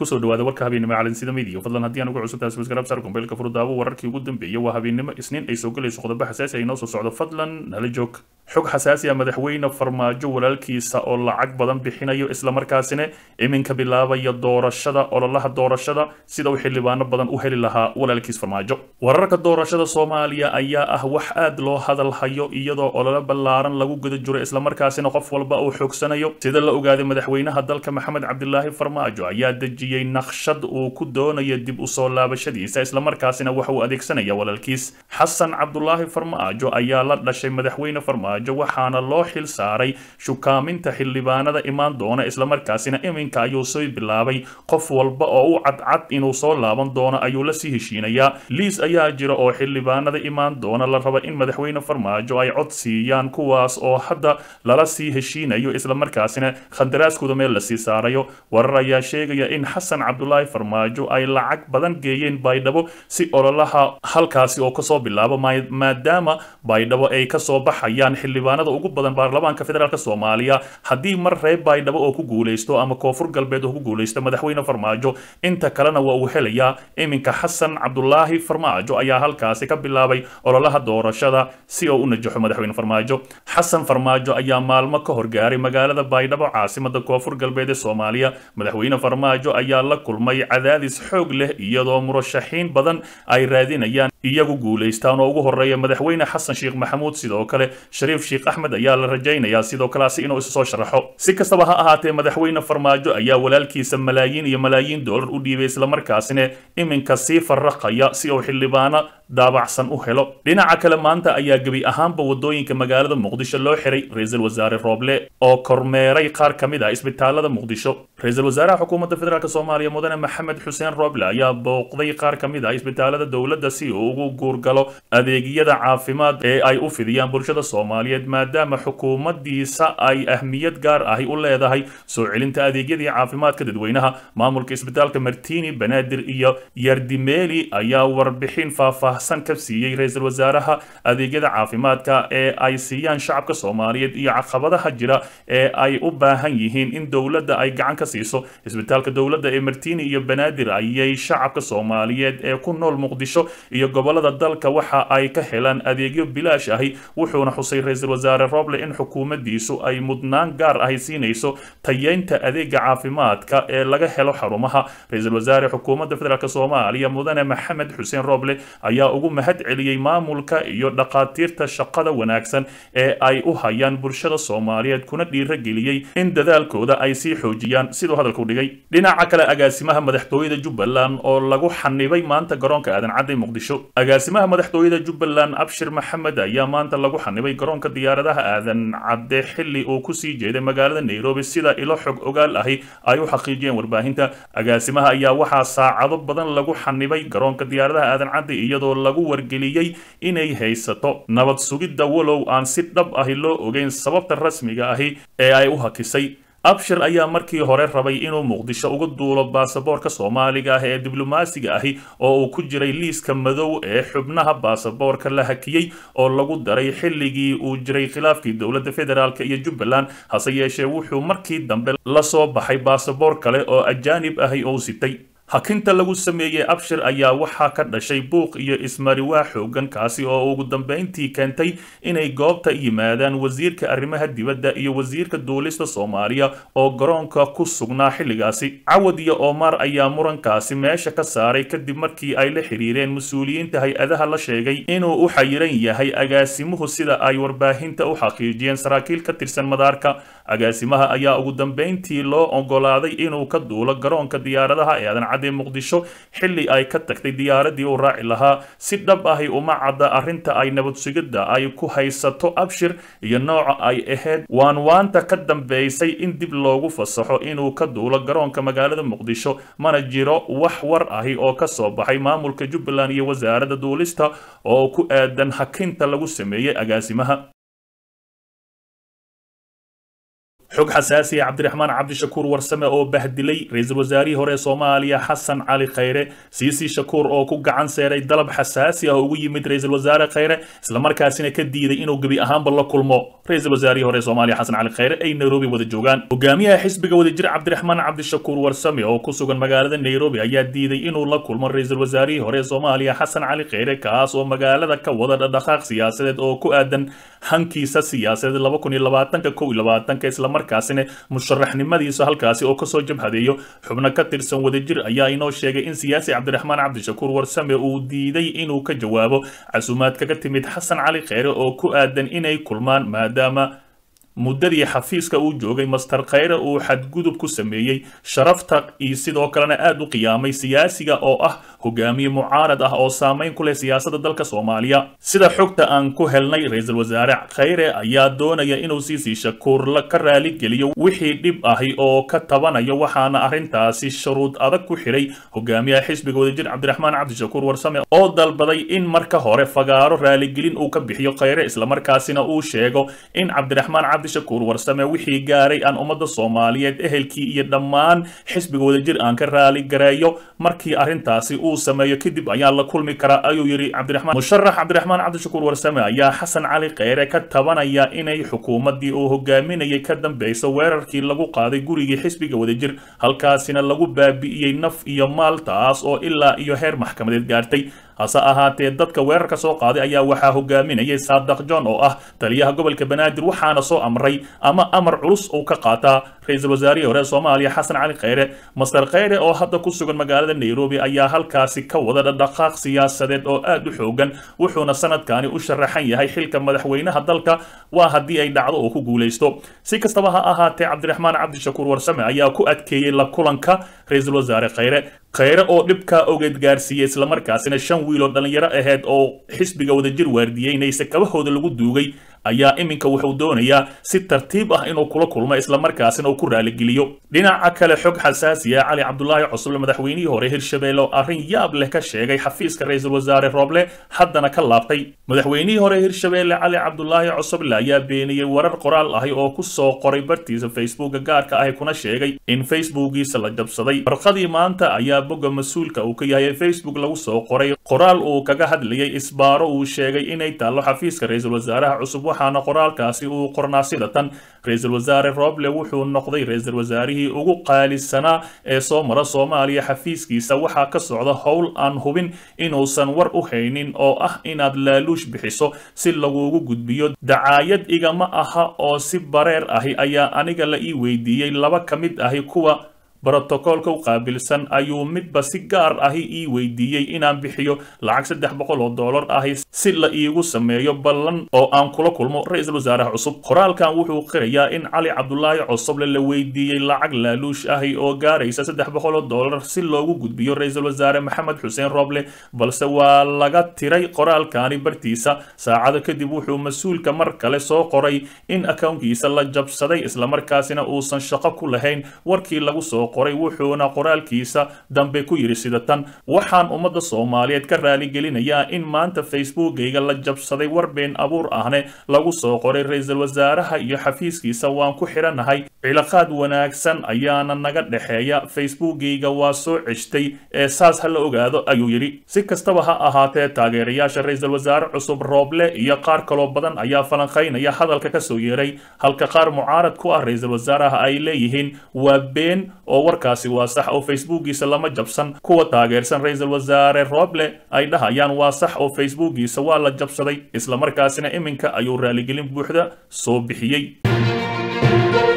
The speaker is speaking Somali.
kusoo dhawaada warka habeennimo calansida midiya fadlan haddii aan ugu cusubtahay subscribe sar kumbeelka furdaabo wararkii ugu dambeeyay waa habeennimo isniin ay soo galayso qodobo xasaasi ay noo soo socdo fadlan nala joog xog xasaasi ah madaxweyne farmaajo walaalkiisa oo lacag badan bixinayo islamarkaasina iminka bilaabaya doorashada ololaha doorashada sida uu xildhibaano badan u heli lahaa walaalkiis farmaajo wararka doorashada soomaaliya ayaa ah wax aad loo hadal hayo iyadoo ololo ballaaran lagu guda jiro islamarkaasina qof walba uu xoogsanayo sida la ogaaday madaxweynaha dalka maxamed cabdilaahi farmaajo ayaa dejiyey naqshad uu ku doonayo dib u soo laabashadiisa islamarkaasina waxa uu adeegsanaya walaalkiis xasan cabdulaahi farmaajo ayaa la dhashay madaxweyne farmaajo waxaana loo xil saaray shukaaminta xildhibaanada imaan doona islamarkaasina iminka ayuu soo bilaabay qof walba oo u cadcad inuu soo laaban doono ayuu la sii heshiinayaa liis ayaa jira oo xildhibaanada imaan doona la raba in madaxweyne farmaajo ay cod siiyaan kuwaas oo hadda lala sii heshiinayo islamarkaasina khandaraaskooda meel lasii saarayo warar ayaa sheegaya in xasan cabdulaahi farmaajo ay lacag badan geeyeen baydhabo si ololaha halkaasi oo kasoo bilaabo maadaama baydhabo ay kasoo baxayaan xildhibaanada ugu badan baarlamaanka federaalk soomaaliya haddii mar reer baydhabo oo ku guuleysto ama koonfur galbeed oo ku guuleysto madaxweyne farmaajo inta kalena waa uu helayaa iminka xasan cabdulaahi farmaajo ayaa halkaasi ka bilaabay ololaha doorashada si oo u najaxo madaxweyne farmaajo xasan farmaajo ayaa maalmo ka horgaaray magaalada baydhabo caasimada koonfur galbeed ee soomaaliya madaxweyne farmaajo ayaa la kulmay cadaadis xoog leh iyadoo murashaxiin badan ay raadinayaan iyagu guulaystaan oo ugu horeeya madaxweyne xasan sheekh maxamuud sidoo kale shariif sheekh axmed ayaa la rajaynayaa sidoo kaleasi inuu isu soo sharaxo si kastaba ha ahaatee madaxweyne farmaajo ayaa walaalkiisa malaayiin iyo malaayiin doolar u dhiibay islamarkaasina iminka sii farraqaya si uu xildhibaano daabacsan u helo dhinaca kale maanta ayaa gebi ahaanba wadooyinka magaalada muqdisho loo xiray ra-iisul wasaare rooble oo kormeeray qaar ka mid ah isbitaalada muqdisho ra-iisul wasaaraha xukuumadda federaalk soomaaliya mudane maxamed xuseen rooble ayaa booqday qaar ka mid ah isbitaalada dowladda si uu ugu guurgalo adeegyada caafimaad ee ay u fidiyaan bulshada soomaaliyeed maadaama xukuumaddiisa ay ahmiyad gaar ahi u leedahay soo celinta adeegyadii caafimaadka dadweynaha maamulka isbitaalka martini banaadir iyo yardimeeli ayaa warbixin faahfaahsan ka siiyey ra-iisul wasaaraha adeegyada caafimaadka ee ay siiyaan shacabka soomaaliyeed iyo caqabadaha jira ee ay u baahan yihiin in dowladda ay gacan ka siiso isbitaalka dowladda ee martini iyo banaadir ayay shacabka soomaaliyeed ee ku nool muqdisho iyo gobolada dalka waxa ay ka helaan adeegyo bilaash ahi wuxuuna xusay ra-iisul wasaare roble in xukuumaddiisu ay mudnaan gaar ahi siinayso tayeynta adeega caafimaadka ee laga helo xarumaha ra-iisul wasaare xukuumadda federaalk soomaaliya mudane maxamed xuseen roble ayaa ugu mahad celiyey maamulka iyo dhaqaatiirta shaqada wanaagsan ee ay u hayaan bulshada soomaaliyeed kuna dhiirageliyey in dadaalkooda ay sii xoojiyaan siduu hadalku dhigay dhinaca kale agaasimaha madaxtooyada jubbaland oo lagu xanibay maanta garoonka aadan cadday muqdisho agaasimaha madaxtooyada jubbaland abshir maxamed ayaa maanta lagu xanibay garoonka diyaaradaha aadan cadde xilli uu kusii jeeday magaalada nairobi sida ilo xog ogaal ahi ay u xaqiijiyeen warbaahinta agaasimaha ayaa waxaa saacado badan lagu xanibay garoonka diyaaradaha aadan cadde iyadoo lagu wargeliyey inay haysato nabad sugidda walow aan si dhab ahi loo ogeyn sababta rasmiga ahi ee ay u hakisay abshir ayaa markii hore rabay inuu muqdisho uga duulo baasaboorka soomaaliga ah ee diblomaasiga ahi oo uu ku jiray liiska madow ee xubnaha baasaboorka la hakiyey oo lagu daray xilligii uu jiray khilaafkii dowladda federaalk iyo jubbaland hase yeeshee wuxuu markii dambe la soo baxay baasaboor kale oo ajaanib ahi oo sitay hakinta lagu sameeyey abshir ayaa waxaa ka dhashay buuq iyo ismariwaa xoogan kaasi oo ugu dambeyntii keentay inay goobta yimaadaan wasiirka arrimaha dibadda iyo wasiirka duulista soomaaliya oo garoonka ku sugnaa xilligaasi cawad iyo omar ayaa murankaasi meesha ka saaray kadib markii ay la xiriireen mas-uuliyiinta hay-adaha la sheegay inuu u xayiran yahay agaasimuhu sida ay warbaahinta u xaqiijiyeen saraakiil ka tirsan madaarka agaasimaha ayaa ugu dambeyntii loo ogolaaday inuu ka duulo garoonka diyaaradaha ee aadan cadde muqdisho xilli ay ka tagtay diyaaradii uu raaci lahaa si dhab ahi uma cadda arrinta ay nabad sugidda ay ku haysato abshir iyo nooca ay ahayd waan waanta ka dambeysay in dib loogu fasaxo inuu ka duulo garoonka magaalada muqdisho mana jiro wax war ahi oo ka soo baxay maamulka jubbaland iyo wasaaradda duulista oo ku aadan hakinta lagu sameeyey agaasimaha xog xasaasi ah cabdiraxmaan cabdishakuur warsame oo bahdilay ra-iisul wasaarihii hore ee soomaaliya xasan cali khayre siisi shakuur oo ku gacan seeray dalab xasaasi ah oo ugu yimid ra-iisul wasaare khayre islamarkaasina ka diiday inuu gebi ahaanba la kulmo ra-iisul wasaarihii hore ee soomaaliya xasan cali khayre ay nairobi wada joogaan hogaamiyaha xisbiga wadajir cabdiraxmaan cabdishakuur warsame oo ku sugan magaalada nairobi ayaa diiday inuu la kulmo ra-iisul wasaarihii hore ee soomaaliya xasan cali khayre kaas oo magaalada ka wada dhadhaqaaq siyaasadeed oo ku aadan hankiisa siyaasadeed laba kun iyo labaatanka kow iyo labaatanka islamarkaasina musharaxnimadiisa halkaasi oo kasoo jabhadeeyo xubno ka tirsan wadajir ayaa inoo sheegay in siyaasi cabdiraxmaan cabdishakuur warsame uu diiday inuu ka jawaabo casuumaad kaga timid xasan cali kheyre oo ku aadan inay kulmaan maadaama muddadii xafiiska uu joogay master khayre uu xadgudub ku sameeyey sharafta iyo sidoo kalena aad u qiyaamay siyaasiga oo ah hogaamiye mucaarad ah oo saameyn ku leh siyaasadda dalka soomaaliya sida xogta aan ku helnay ra-iisul wasaare khayre ayaa doonaya inuu siisii shakuur ka raaligeliyo wixii dhib ahi oo ka tabanayo waxaana arrintaasi shuruud adag ku xidhay hogaamiyaha xisbiga wadajir cabdiraxmaan cabdishakuur warsame oo dalbaday in marka hore fagaaro raaligelin uu ka bixiyo khayre islamarkaasina uu sheego in cabdiraxmaan shakuur warsame wixii gaaray aan ummadda soomaaliyeed ehelkii iyo dhammaan xisbiga wadajir aan ka raali gareeyo markii arrintaasi uu sameeyo kadib ayaa la kulmi karaa ayuu yidhi cabdiraxmaan musharax cabdiraxmaan cabdishakuur warsame ayaa xasan cali kheyre ka tabanaya inay xukuumaddii uu hogaaminayay ka dambeyso weerarkii lagu qaaday gurigii xisbiga wadajir halkaasina lagu baabi'iyey naf iyo maal taas oo ilaa iyo heer maxkamadeed gaartay hase ahaatee dadka weerarka soo qaaday ayaa waxaa hogaaminayay saadaq john oo ah taliyaha gobolka banaadir waxaana soo amray ama amar culus uu ka qaataa ra-iisul wasaarihii hore soomaaliya xasan cali kheyre master kheyre oo hadda ku sugan magaalada nairobi ayaa halkaasi ka wada dhadhaqaaq siyaasadeed oo aad u xoogan wuxuuna sanadkani u sharaxan yahay xilka madaxweynaha dalka waa haddii ay dhacdo oo ku guulaysto si kastaba ha ahaatee cabdiraxmaan cabdishakuur warsame ayaa ku adkeeyey la kulanka ra-iisul wasaare kheyre kheyre oo dhibkaa ogeed gaarsiiyey islamarkaasina shan wiil oo dhallinyaro aheyd oo xisbiga wadajir waardiyeynaysa kabahooda lagu duugay ayaa iminka wuxuu doonayaa si tartiib ah inuu kula kulmo islamarkaasina uu ku raaligeliyo dhinaca kale xog xasaasiya cali cabdulaahi cusuble madaxweynihii hore hirshabelle oo arrin yaab leh ka sheegay xafiiska ra-iisul wasaare rooble haddana ka laabtay madaxweynihii hore hirshabelle cali cabdulaahi cusuble ayaa beeniyey warar qoraal ahi oo ku soo qoray bartiisa facebooka gaarka ahi kuna sheegay in facebookiisa la jabsaday warqadii maanta ayaa bogga mas-uulka uu ka yahay ee facebook lagu soo qoray qoraal uu kaga hadlayay isbaaro uu sheegay inay taallo xafiiska ra-iisul wasaaraha cusub waxaana qoraalkaasi uu qornaa sida tan ra-iisul wasaare roble wuxuu noqday ra-iisul wasaarihii ugu qaalisanaa ee soo mara soomaaliya xafiiskiisa waxaa ka socda howl aan hubin inuusan war u haynin oo ah inaad laaluush bixiso si lagugu gudbiyo dacaayad igama aha oo si bareer ahi ayaa aniga la ii weydiiyey laba ka mid ahi kuwa brotokoolka u qaabilsan ayuu midba si gaar ahi ii weydiiyey inaan bixiyo lacag saddex boqol oo dollar ahi si la iigu sameeyo ballan oo aan kula kulmo ra-iisul wasaaraha cusub qoraalkan wuxuu qirayaa in cali cabdulaahi cusuble la weydiiyey lacag laaluush ahi oo gaaraysa saddex boqol oo dollar si loogu gudbiyo ra-iisul wasaare maxamed xuseen roble balse waa laga tiray qoraalkani bartiisa saacado kadib wuxuu mas-uulka mar kale soo qoray in akownkiisa la jabsaday islamarkaasina uusan shaqo ku lahayn warkii lagu soo qoray wuxuuna qoraalkiisa dambe ku yidhi sida tan waxaan ummadda soomaaliyeed ka raaligelinayaa in maanta facebookayga la jabsaday war been abuur ahne lagu soo qoray ra-iisul wasaaraha iyo xafiiskiisa waan ku xidhanahay cilaaqaad wanaagsan ayaana naga dhexeeya facebookayga waa soo ceshtay ee saas ha la ogaado ayuu yidhi si kastaba ha ahaatee taageerayaasha ra-iisul wasaare cusub rooble iyo qaar kaloo badan ayaa falanqaynaya hadalka ka soo yeeray halka qaar mucaarad ku ah ra-iisul wasaaraha ay leeyihiin waa been oo warkaasi waa sax oo facebookiisa lama jabsan kuwa taageersan ra-iisul wasaare roble ay dhahayaan waa sax oo facebookiisa waa la jabsaday islamarkaasina iminka ayuu raaligelin buuxda soo bixiyey